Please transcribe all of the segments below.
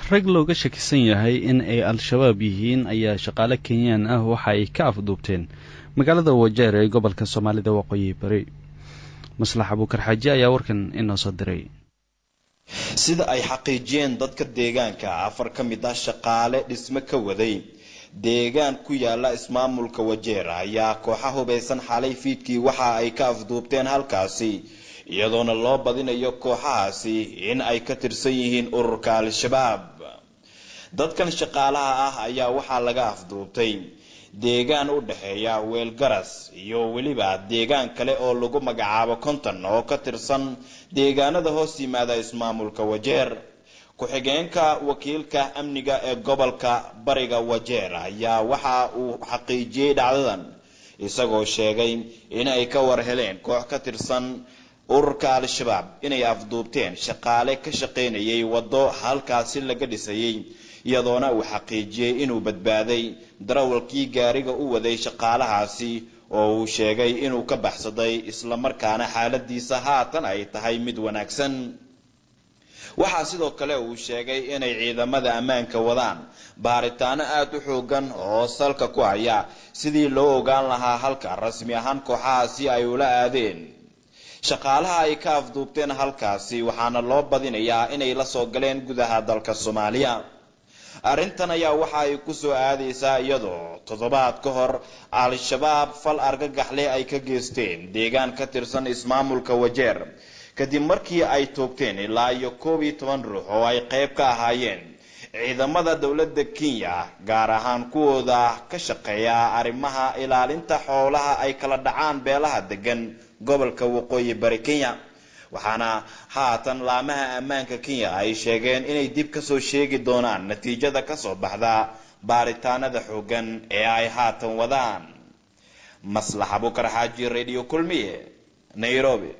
rag looga shakisan yahay in ay al-shabaab yihiin ayaa shaqaale kenyaan ah waxa ay ka afduubteen magaalada wajeer ee gobolka soomaalida waqooyi bari maslax abuukar xaaji ayaa warkan inoo soo diray sida ay xaqiijiyeen dadka deegaanka afar ka mid ah shaqaale dhisme ka waday deegaan ku yaala ismaamulka wajeer ayaa kooxa hubaysan xalay fiidkii waxa ay ka afduubteen halkaasi iyadoona loo badinayo kooxahaasi in ay ka tirsan yihiin ururka al-shabaab dadkan shaqaalaha ah ayaa waxaa laga afduubtay deegaan u dhexeeya weelgaras iyo weliba deegaan kale oo lagu magacaabo konton oo ka tirsan deegaanada hoos yimaada ismaamulka wajeer ku-xigeenka wakiilka amniga ee gobolka bariga wajeer ayaa waxa uu xaqiijiyey dhacdadan isagoo sheegay in ay ka war heleen koox ka tirsan ururka al-shabaab inay afduubteen shaqaale ka shaqaynayay waddo halkaasi laga dhisayay iyadoona uu xaqiijiyey inuu badbaaday darawalkii gaariga u waday shaqaalahaasi oo uu sheegay inuu ka baxsaday islamarkaana xaaladiisa haatan ay tahay mid wanaagsan waxaa sidoo kale uu sheegay inay ciidamada ammaanka wadaan baaritaano aada u xoogan oo salka ku haya sidii loo ogaan lahaa halka rasmi ahaan kooxahaasi ay ula aadeen shaqaalaha ay ka afduubteen halkaasi waxaana loo badinayaa inay la soo galeen gudaha dalka soomaaliya arrintan ayaa waxa ay ku soo aadaysaa iyadoo toddobaad ka hor al-shabaab fal argagaxle ay ka geysteen deegaan ka tirsan ismaamulka wajeer kadib markii ay toogteen ilaa iyo koob iyo toban ruux oo ay qayb ka ahaayeen ciidamada dowladda kenya gaar ahaan kuwooda ka shaqeeya arrimaha ilaalinta xoolaha ay kala dhacaan beelaha degan gobolka waqooyi bari kenya waxaana haatan laamaha ammaanka kenya ay sheegeen inay dib kasoo sheegi doonaan natiijada kasoo baxda baaritaanada xoogan ee ay haatan wadaan maslax abukar xaaji radio kulmiye nairobi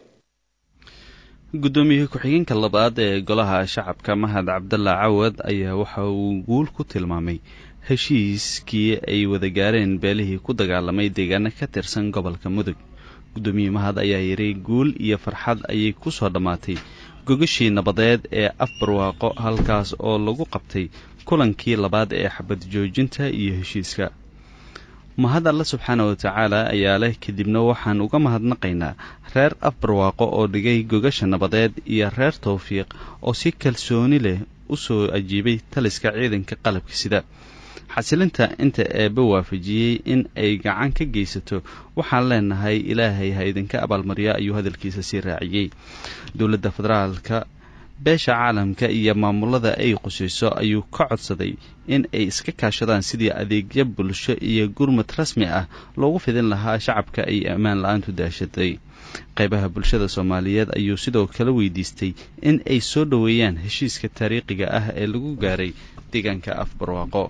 guddoomiye ku-xigeenka labaad ee golaha shacabka mahad cabdalla cawad ayaa waxa uu guul ku tilmaamay heshiiskii ay wada gaareen beelihii ku dagaalamay deegaano ka tirsan gobolka mudug guddoomiye mahad ayaa yidhi guul iyo farxad ayay ku soo dhammaatay gogashii nabadeed ee afbarwaaqo halkaas oo lagu qabtay kulankii labaad ee xabad joojinta iyo heshiiska mahad alle subxaana wa tacaala ayaa leh kadibna waxaan uga mahadnaqaynaa reer afbarwaaqo oo dhigay gogasha nabadeed iyo reer towfiiq oo si kalsooni leh u soo ajiibay taliska ciidanka qalabka sida xasilinta inta eebba waafajiyey in ay gacan ka geysato waxaan leenahay ilaahay ha idinka abaalmarya ayuu hadalkiisa sii raaciyey dowladda federaalka beesha caalamka iyo maamulada ay qusayso ayuu ka codsaday in ay iska kaashadaan sidii adeegyo bulsho iyo gurmad rasmi ah loogu fidin lahaa shacabka ay ammaan la-aantu daashaday qaybaha bulshada soomaaliyeed ayuu sidoo kale weydiistay in ay soo dhoweeyaan heshiiska taariikhiga ah ee lagu gaaray deegaanka afbarwaaqo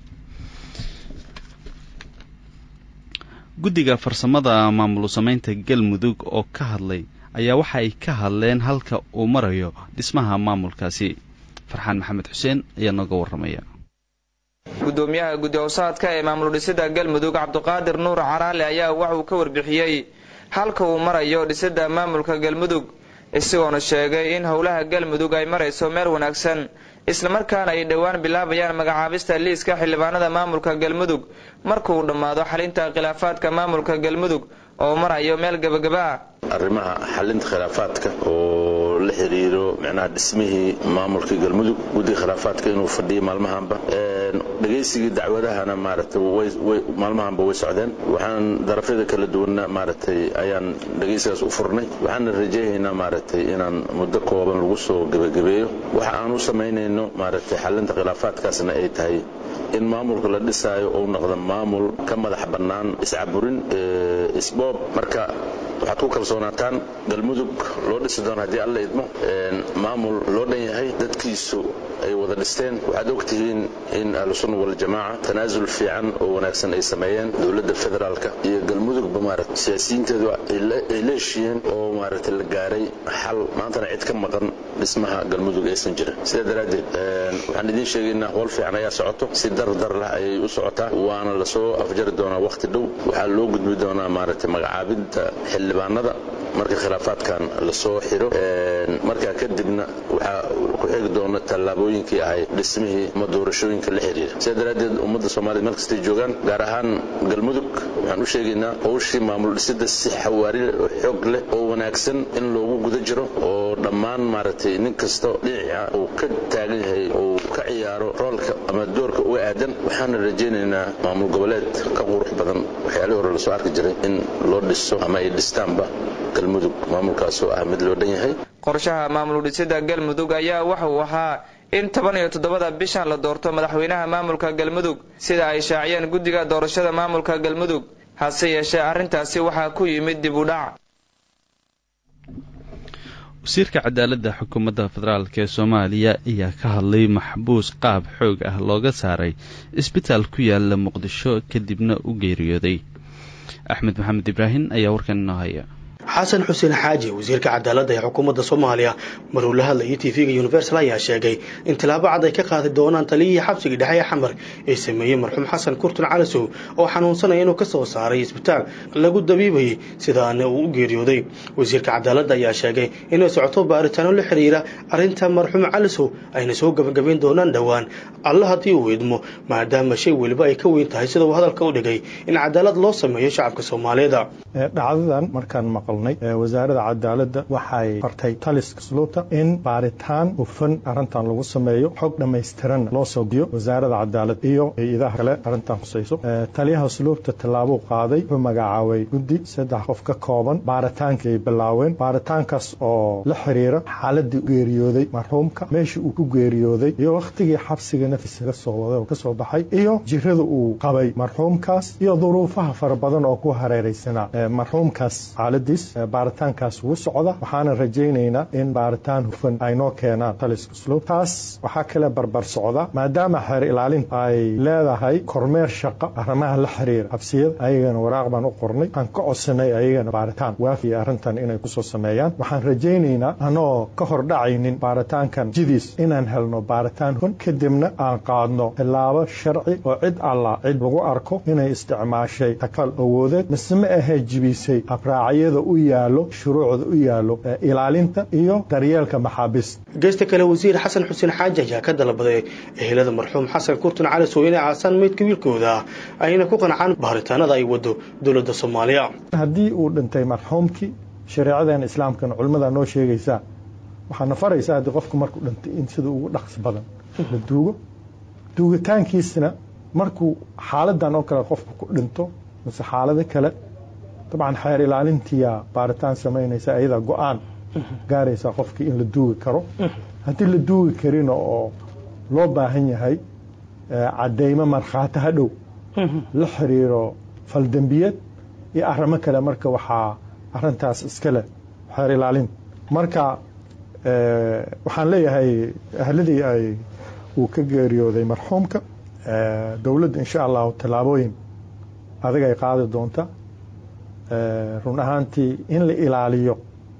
guddiga farsamada maamul samaynta galmudug oo ka hadlay ayaa waxa ay ka hadleen halka uu marayo dhismaha maamulkaasi farxaan maxamed xuseen ayaa nooga warramaya gudoomiyaha guddi howsaadka ee maamul dhisida galmudug cabdiqaadir nuur caraale ayaa waxauu ka warbixiyey halka uu marayo dhisida maamulka galmudug isagoona sheegay in howlaha galmudug ay marayso meel wanaagsan islamarkaana ay dhowaan bilaabayaan magacaabista liiska xildhibaanada maamulka galmudug markauu dhammaado xalinta khilaafaadka maamulka galmudug oo marayo meel gabagaba ah arrimaha xalinta khilaafaadka oo la xiriiro micnaha dhismihii maamulka galmudug guddiga khilaafaadka inuu fadhiyo maalmahanba dhegaysigii dacwadahana maaragtay maalmahanba way socdeen waxaan darafyada kala duwanna maaragtay ayaan dhegaysigaas u furnay waxaana rajaynaynaa maaragtay inaan muddo kooban lagu soo gebagabeeyo waxa aan u samaynayno maaragtay xalinta khilaafaadkaasna ay tahay in maamulka la dhisaayo uu noqdo maamul ka madax bannaan iscaburin isboob marka waxaad ku kalsoonaataan galmudug loo dhisi doono haddii alla idmo maamul loo dhan yahay dadkiisu ay wada dhisteen waxaad ogtihiin in ahlusunna waljamaaca tanaasul fiican oo wanaagsan ay sameeyeen dowladda federaalka iyo galmudugba maarata siyaasiyiinteedu ay leeshiyeen oo maaragtay la gaaray xal maantana cid ka maqan dhismaha galmudug aysan jirin sidaa daraaddeed waxaan idiin sheegaynaa howl fiican ayaa socoto si dardar lah ayay u socotaa waana lasoo afjari doonaa wakhti dhow waxaa loo gudbi doonaa maaragtay magacaabinta xildhibaanada marka khilaafaadkan lasoo xiro markaa kadibna waxaa ku xigi doona tallaabooyinkii ahay dhismihii ama doorashooyinka la xiriira sidaa daraaddeed ummadda soomaaliyed meel kastay joogaan gaar ahaan galmudug waxaan u sheegaynaa howshii maamul dhisida si xawaari oo xoog leh oo wanaagsan in loogu guda jiro oo dhammaan maaragtay nin kasta dhinaca uu ka taagan yahay uu ka ciyaaro roolka ama doorka uga aadan waxaana rajaynaynaa maamul goboleed ka qurux badan waxyaalihii hore lasoo arki jiray in loo dhiso ama ay dhistaanba galmudug maamulkaasoo ah mid loo dhan yahay qorshaha maamul dhisida galmudug ayaa waxa uu ahaa in toban iyo toddobada bishan la doorto madaxweynaha maamulka galmudug sida ay shaaciyeen guddiga doorashada maamulka galmudug hase yeeshee arrintaasi waxaa ku yimid dib u dhac wasiirka cadaaladda xukuumadda federaalk ee soomaaliya ayaa ka hadlay maxbuus qaab xoog ah looga saaray isbitaal ku yaala muqdisho kadibna u geeriyooday axmed maxamed ibraahim ayaa warkan inoo haya xasan xuseen xaaji wasiirka cadaaladda ee xukuumadda soomaaliya maruu la hadlayay tv-ga universal ayaa sheegay in tilaabo cad ay ka qaadi doonaan taliyihii xabsigii dhexe ee xamar ee sameeyey marxuum xasan kurtun calasow oo xanuunsanaya inuu ka soo saaray isbitaal lagu dabiibayay sidaana uu u geeriyooday wasiirka cadaaladda ayaa sheegay inay socoto baaritaano la xiriira arrinta marxuum calasow ayna soo gabagabayn doonaan dhowaan alla haddii uu idmo maadaama shay weliba ay ka weyn tahay sida uu hadalka u dhigay in cadaalad loo sameeyo shacabka soomaaliyeed dhacdadan markaan maqalnay wasaaradda cadaaladda waxay fartay taliska sluubta in baaritaan hufan arrintan lagu sameeyo xog dhammaystiran loo soo diyo wasaaradda cadaalad iyo hay-adaha kale arrintan khusayso taliyaha sluubta tallaabuu qaaday wuxuu magacaabay guddi saddex qof ka kooban baaritaankii ay bilaaween baaritaankaas oo la xiriira xaaladii geeriyooday marxuumka meeshii uu ku geeriyooday iyo wakhtigii xabsiga naftiisa kasoo waday oo kasoo baxay iyo jirada uu qabay marxuumkaas iyo duruufaha fara badan oo ku hareeraysanaa marxuumkaas xaaladiis baaritaankaas wuu socda waxaana rajaynaynaa in baaritaan hufan ay noo keenaan taliska sluub taas waxaa kale barbar socda maadaama xeer ilaalinta ay leedahay kormeer shaqo arrimaha la xiriira xabsiyada ayagana waraaq baan u qornay waxaan ka codsanay ayagana baaritaan waafiya arrintan inay kusoo sameeyaan waxaan rajaynaynaa anoo ka hordhacaynin baaritaankan jidiis inaan helno baaritaan hufan kadibna aan qaadno tilaabo sharci oo cid alla cid lagu arko inay isticmaashay takal awoodeed mise ma ahee jibisay habraacyada u yaalo shuruucda u yaalo ilaalinta iyo daryeelka maxaabiista geesta kale wasiir xasan xuseen xaaji ayaa ka dalbaday ehelada marxuum xasan kurtun calasow inay caasaan meydka wiilkooda ayna ku qancaan baaritaanada ay wado dowladda soomaaliya haddii uu dhintay marxuumkii shareecadeena islaamkana culimmada noo sheegaysaa waxaana faraysaa haddii qofku markuu dhintay in sida ugu dhaqsi badan la duugo duugitaankiisna markuu xaaladan oo kale qofku ku dhinto mise xaalado kale dabcan xeer ilaalintiyaa baaritaan samaynaysa ayadaa go-aan gaaraysaa qofkii in la duugi karo haddii la duugi karina oo loo baahan yahay cadeymo markhaati ha dhow la xiriiro faldembiyeed iyo arrimo kale marka waxaa arintaas iska leh xeer ilaalin marka waxaan leeyahay ahladii ay uu ka geeriyooday marxuumka dowladda insha allahu tallaabooyin adag ay qaadi doonta run ahaantii in la ilaaliyo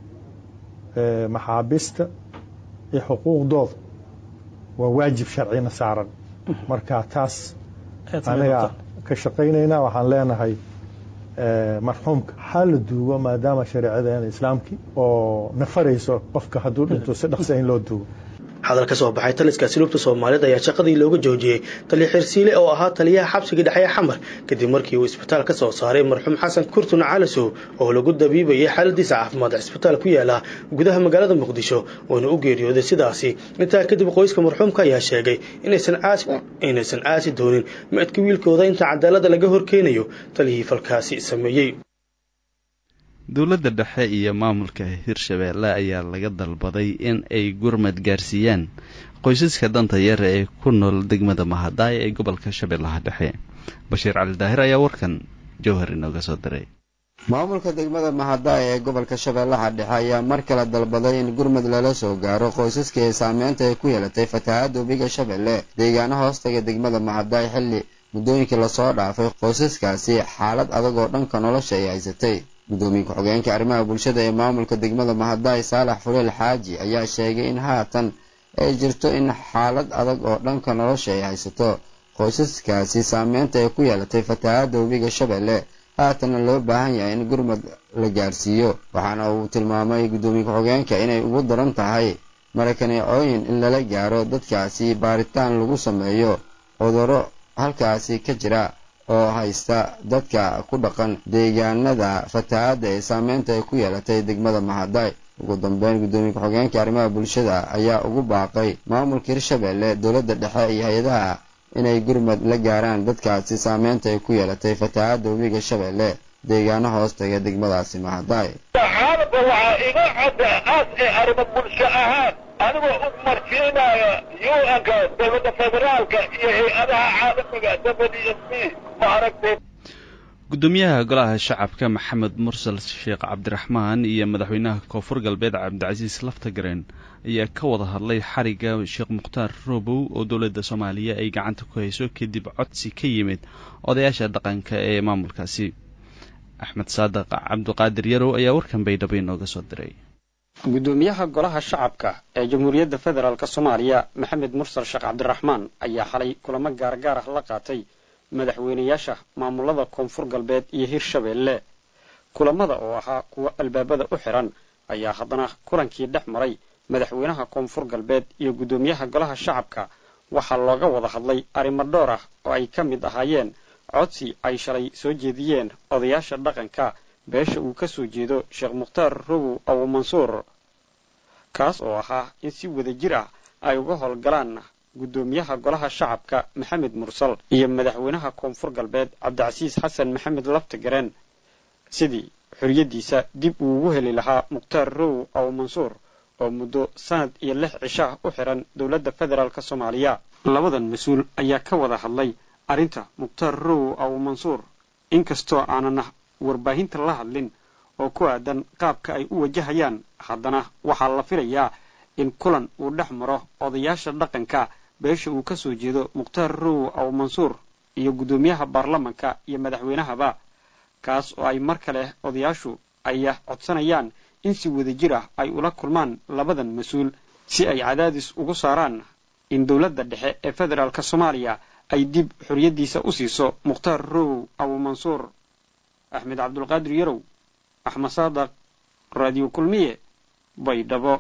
maxaabiista iyo xuquuqdooda waa waajib sharcina saaran marka taas anaga ka shaqaynaynaa waxaan leenahay marxuumka ha la duugo maadaama shareecadeena islaamkii oo nafarayso qofka hadduu dhinto si dhaqsa in loo duugo hadal ka soo baxay taliska asluubta soomaaliyeed ayaa shaqadii looga joojiyey taliya xirsiile oo ahaa taliyaha xabsiga dhexe ee xamar kadib markii uu isbitaal ka soo saaray marxuum xasan kurtun calasow oo lagu dabiibayay xaaladiisa caafimaad cisbitaal ku yaala gudaha magaalada muqdisho uuna u geeriyooday sidaasi intaa kadib qoyska marxuumka ayaa sheegay inaysan aasi doonin meedka wiilkooda inta cadaalada laga horkeenayo taliyihii falkaasi sameeyey dowladda dhexe iyo maamulka hirshabeelle ayaa laga dalbaday in ay gurmad gaarsiiyaan qoysaska danta yar ee ku nool degmada mahadaay ee gobolka shabeellaha dhexe bashiir cali daahir ayaa warkan jowhar inooga soo diray maamulka degmada mahadaay ee gobolka shabeellaha dhexe ayaa mar kale dalbaday in gurmad lala soo gaaro qoysaska ee saameynta ay ku yeelatay fatahaadda webiga shabeelle deegaano hoostaga degmada mahadaay xilli muddooyinkii lasoo dhaafay qoysaskaasi xaalad adag oo dhanka nolosha ay haysatay gudoomiye ku-xigeenka arrimaha bulshada ee maamulka degmada mahadaay saalax fuleel xaaji ayaa sheegay in haatan ay jirto in xaalad adag oo dhanka nolosha ay haysato qoysaskaasi saameynta ay ku yeelatay fatahaadda webiga shabeelle haatana loo baahan yahay in gurmad la gaadhsiiyo waxaana uu tilmaamay guddoomiye ku-xigeenka inay ugu daran tahay marakaneecooyin in lala gaaro dadkaasi baaritaan lagu sameeyo cudurro halkaasi ka jira oo haysta dadka ku dhaqan deegaanada fatahaadda ee saameynta ay ku yeelatay degmada mahaday ugu dambeyn guddoomiye ku-xigeenka arrimaha bulshada ayaa ugu baaqay maamulka hirshabeelle dowladda dhexe iyo hay-adaha inay gurmad la gaaraan dadkaasi saameynta ay ku yeelatay fatahaadda webiga shabeelle deegaano hoos taga degmadaasi mahaday xaalada waxaa iga cadda aas ee arrimo bulsho ahaan anigoo u marsiinaya u-nka dowladda federaalka iyo hay-adaha caalamiga w s b ma aragtay guddoomiyaha golaha shacabka maxamed mursal sheekh cabdiraxmaan iyo madaxweynaha koonfur galbeed cabdicasiis laftagareen ayaa ka wada hadlay xarigga sheekh mukhtaar roobow oo dowladda soomaaliya ay gacanta ku hayso kadib codsi ka yimid odayaasha dhaqanka ee maamulkaasi axmed saadiq cabduqaadir yarow ayaa warkan baydhabo inooga soo diray guddoomiyaha golaha shacabka ee jamhuuriyadda federaalk soomaaliya maxamed mursal sheekh cabdiraxmaan ayaa xalay kulamo gaargaar ah la qaatay madaxweynayaasha maamulada koonfur galbeed iyo hirshabeelle kulamada oo ahaa kuwa albaabada u xiran ayaa haddana kulankii dhex maray madaxweynaha koonfur galbeed iyo guddoomiyaha golaha shacabka waxaa looga wada hadlay arrimo dhowr ah oo ay ka mid ahaayeen codsi ay shalay soo jeediyeen odayaasha dhaqanka beesha uu ka soo jeedo sheekh mukhtaar robow abu mansuur kaas oo ahaa in si wada jir ah ay uga howlgalaan guddoomiyaha golaha shacabka maxamed mursal iyo madaxweynaha koonfur galbeed cabdicasiis xasan maxamed laftagareen sidii xoriyaddiisa dib uu ugu heli lahaa mukhtaar robow abu mansuur oo muddo sanad iyo lix cishaah u xiran dowladda federaalk soomaaliya labadan mas-uul ayaa ka wada hadlay arrinta mukhtaar robow abu mansuur inkastoo aanana warbaahinta la hadlin oo ku aadan qaabka ay u wajahayaan haddana waxaa la filayaa in kulan uu dhex maro odayaasha dhaqanka beesha uu ka soo jeedo mukhtaar robow abu mansuur iyo guddoomiyaha baarlamanka iyo madaxweynahaba kaas oo ay mar kale odayaashu ay codsanayaan in si wada jir ah ay ula kulmaan labadan mas-uul si ay cadaadis ugu saaraan in dowladda dhexe ee federaalk soomaaliya ay dib xoriyaddiisa u siiso mukhtaar robow abu mansuur axmed cabdulqaadir yarow axmed saadaq raadiyo kulmiye baydhabo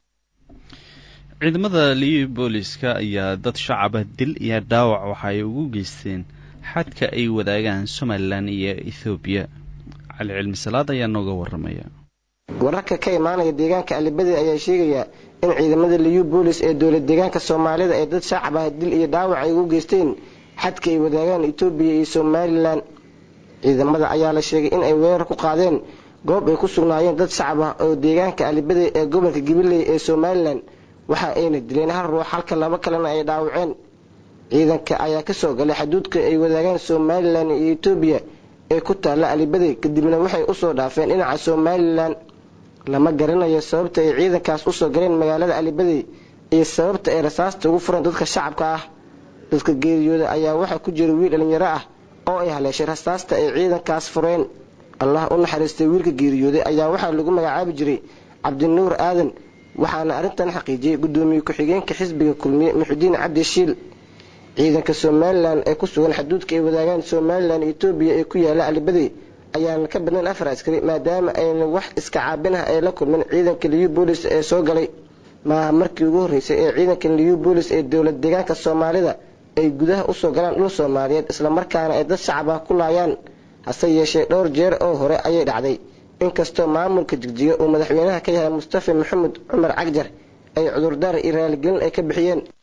ciidamada liyu booliska ayaa dad shacaba dil iyo dhaawac waxa ay ugu geysteen xadka ay wadaagaan somalilan iyo ethoobiya cali cilmi salaad ayaa nooga waramaya wararka ka imaanaya deegaanka alibadi ayaa sheegaya in ciidamada liyu boolis ee dowlad deegaanka soomaalida ee dad shacab ah dil iyo dhaawac ay ugu geysteen xadka ay wadaagaan etoobiya iyo somalilan ciidamada ayaa la sheegay in ay weerar ku qaadeen goob ay ku sugnaayeen dad shacab ah oo deegaanka alibadi ee gobolka gabiley ee somalilan waxa ayna dileen hal ruux halka laba kalena ay dhaawaceen ciidanka ayaa kasoo galay xaduudka ay wadaagaan somalilan iyo etoobiya ee ku taalla alibadi kadibna waxay usoo dhaafeen dhinaca somalilan lama garanayo sababta ay ciidankaas usoo galeen magaalada alibadi iyo sababta ay rasaasta ugu fureen dadka shacabka ah dadka geeriyooda ayaa waxaa ku jira wiil dhalinyaro ah oo ay haleeshay rasaasta ay ciidankaas fureen allah u naxariistay wiilka geeriyooday ayaa waxaa lagu magacaabi jiray cabdinuur aadan waxaana arrintan xaqiijiyey guddoomiye ku-xigeenka xisbiga kulmiye muxudiin cabdi shiil ciidanka somalilan ee ku sugan xaduudka ay wadaagaan somalilan etoobiya ee ku yaala alibadi ayaana ka badnayn afar askari maadaama ayna wax iska caabin ah ay la kulmeen ciidanka liyu boolis ee soo galay maaha markii ugu horreysay ee ciidanka liyu boolis ee dowlad deegaanka soomaalida ay gudaha usoo galaan dhul soomaaliyeed islamarkaana ay dad shacab ah ku laayaan hase yeeshee dhowr jeer oo hore ayay dhacday inkastoo maamulka jigjiga uu madaxweynaha ka yahay mustafa maxamed cumar cagjar ay cudurdaar iyo raaligelin ay ka bixiyeen